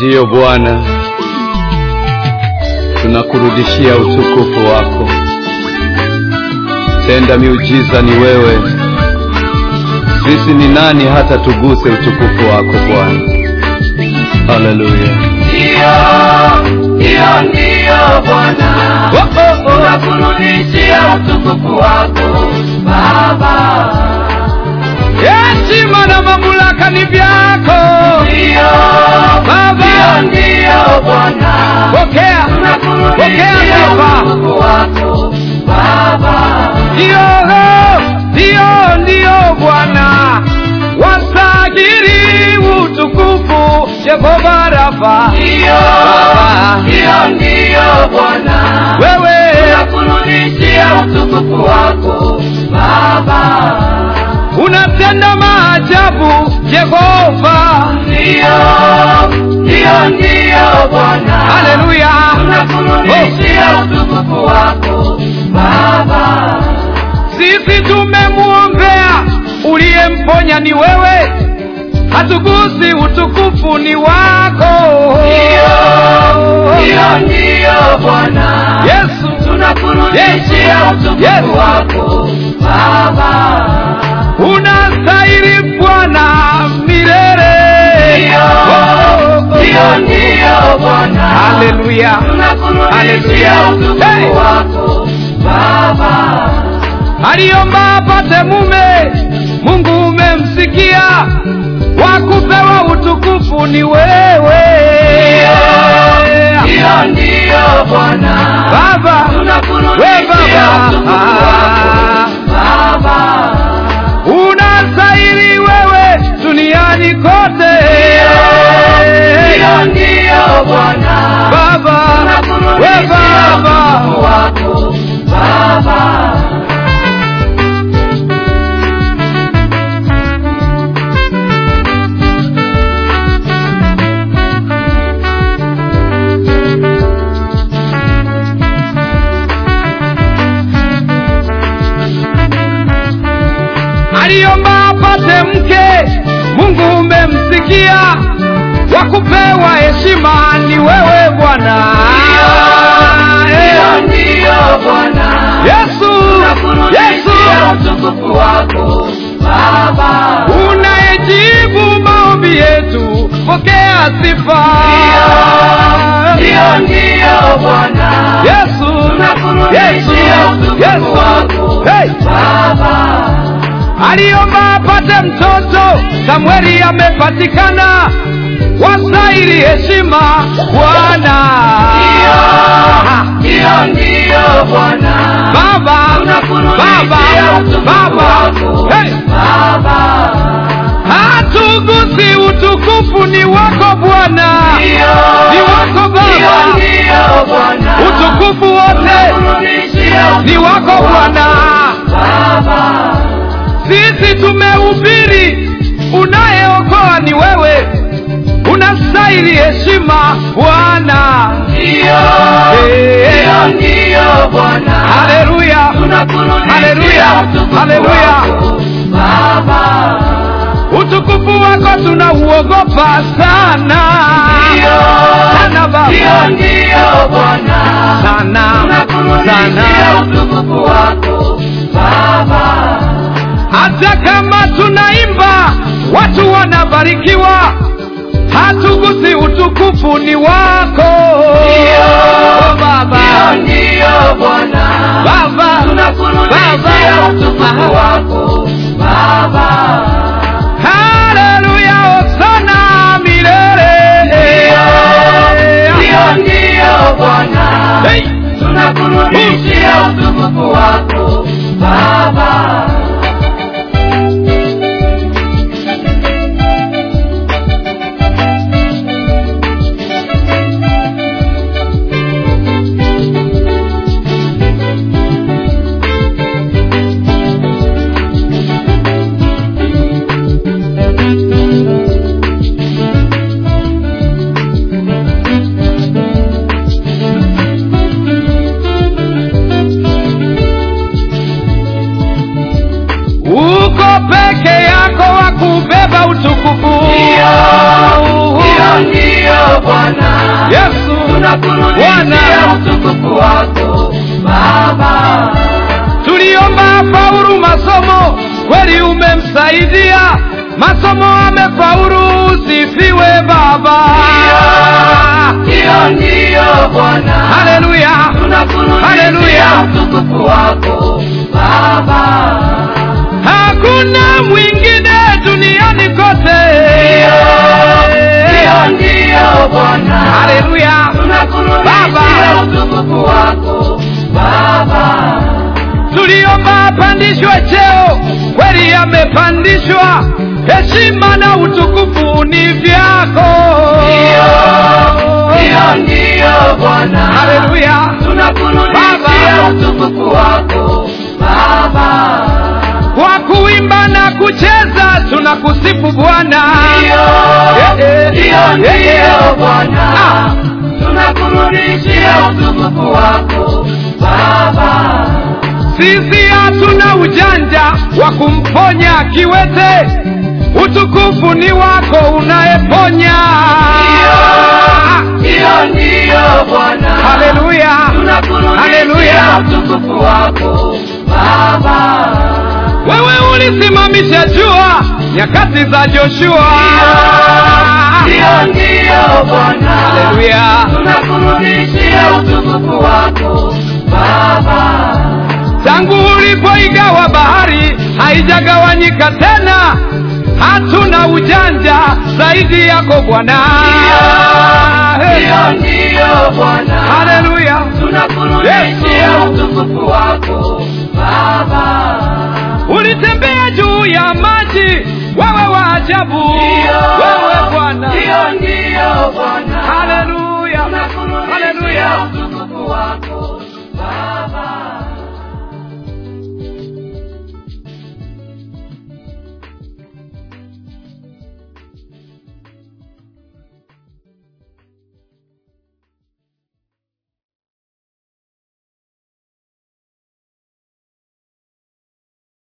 Ndiyo Bwana, tunakurudishia utukufu wako. Tenda miujiza ni wewe. Sisi ni nani hata tuguse utukufu wako Bwana? Haleluya. Ndiyo, ndiyo, ndiyo Bwana, Oh, oh, oh. tunakurudishia utukufu wako Baba. Heshima na mamlaka ni vyako Ndiyo, Baba. ndiyo, ndiyo Bwana, Pokea, pokea tunakurudishia sifa. utukufu wako Baba. Ndiyo, ndiyo, ndiyo Bwana, wastahili utukufu Yehova Rafa. Ndiyo, Baba. ndiyo, ndiyo Bwana, Wewe tunakurudishia utukufu wako Baba. unatenda maajabu Yehova. Ndiyo, ndiyo, ndiyo Bwana, Haleluya. tunakurudishia utukufu wako Baba. Sisi tumemwombea, uliyemponya ni wewe, hatugusi utukufu ni wako. Ndiyo, ndiyo, ndiyo Bwana, Yesu, tunakurudishia Yes. utukufu Yes. wako Baba. unastahili Bwana milele. Ndiyo, Oh, oh, ndiyo, oh. ndiyo Bwana, Haleluya. tunakurudishia Haleluya. utukufu Hey. wako Baba. aliomba apate mume, Mungu umemsikia, wakupewa utukufu ni wewe. Ndiyo, ndiyo Bwana, Baba, we tunakurudishia utukufu wako Baba, Baba. unastahili wewe duniani kote. Ndiyo, ndiyo Bwana, Baba, we tunakurudishia Baba, utukufu wako Baba. aliomba apate mke, Mungu umemsikia, wakupewa heshima ni wewe Bwana. Ndiyo, ndiyo Bwana, Yesu, tunakurudishia Yesu, utukufu wako Baba. unayejibu maombi yetu, pokea sifa. Ndiyo, ndiyo Bwana, Yesu, Yesu, tunakurudishia utukufu Yesu, wako hey. Baba. aliomba apate mtoto, Samueli amepatikana, wastahili heshima Bwana. Ndiyo, ndiyo Bwana, Baba, Baba, tunakurudishia utukufu Baba, wako hey. Baba. hatugusi utukufu ni wako Bwana, Ndiyo, ni wako ndiyo, Baba, ndiyo Bwana, utukufu wote tunakurudishia ni wako utukufu Bwana. Baba. Sisi tumehubiri, unayeokoa ni wewe, unastahili heshima Bwana. Ndiyo, Eh. ndiyo, ndiyo Bwana, Haleluya, tunakurudishia Haleluya, utukufu Haleluya. wako Baba. utukufu wako tunauogopa sana Ndiyo, sana Baba, ndiyo, ndiyo Bwana, sana tunakurudishia sana, utukufu wako Baba. hata kama tunaimba watu wanabarikiwa, hatugusi utukufu ni wako Ndiyo, Baba, ndiyo, ndiyo Bwana, Baba, tunakurudishia Baba. utukufu wako Baba. Haleluya, hosana milele. Ndiyo, ndiyo Bwana, Hey. tunakurudishia utukufu wako Baba. uko peke yako wa kubeba utukufu Ndiyo, ndiyo, ndiyo Bwana, Yesu tunakurudishia Bwana utukufu wako Baba. tuliomba faulu masomo, kweli umemsaidia masomo, amefaulu. Usifiwe Baba, Hiyo ndiyo Bwana, haleluya. tunakurudishia Haleluya. utukufu wako Baba. Hakuna mwingine duniani kote, Hiyo ndiyo Bwana, haleluya. tunakurudishia Baba. utukufu wako Baba. Tuliomba apandishwe cheo, kweli amepandishwa. Heshima na utukufu ni vyako, Hiyo ndiyo Bwana, haleluya. tunakurudishia Baba. utukufu wako Baba. Kwa kuimba na kucheza tunakusifu Bwana. Hiyo Eh, eh, hiyo eh, ndiyo eh. Bwana, Ah. tunakurudishia utukufu wako Baba. Sisi hatuna ujanja wa kumponya kiwete, utukufu ni wako unayeponya. Hiyo ndiyo Bwana, Haleluya, tunakurudishia haleluya. utukufu wako Baba. Wewe ulisimamisha jua nyakati za Joshua. Hiyo ndiyo Bwana, Haleluya, tunakurudishia utukufu wako Baba. tangu ulipoigawa bahari haijagawanyika tena. Hatuna ujanja zaidi yako Bwana. Hiyo ndiyo Bwana, Haleluya. tunakurudishia Yesu. utukufu wako Baba. ulitembea juu ya maji, wewe wa ajabu, wewe Bwana. Hiyo ndiyo Bwana, Haleluya.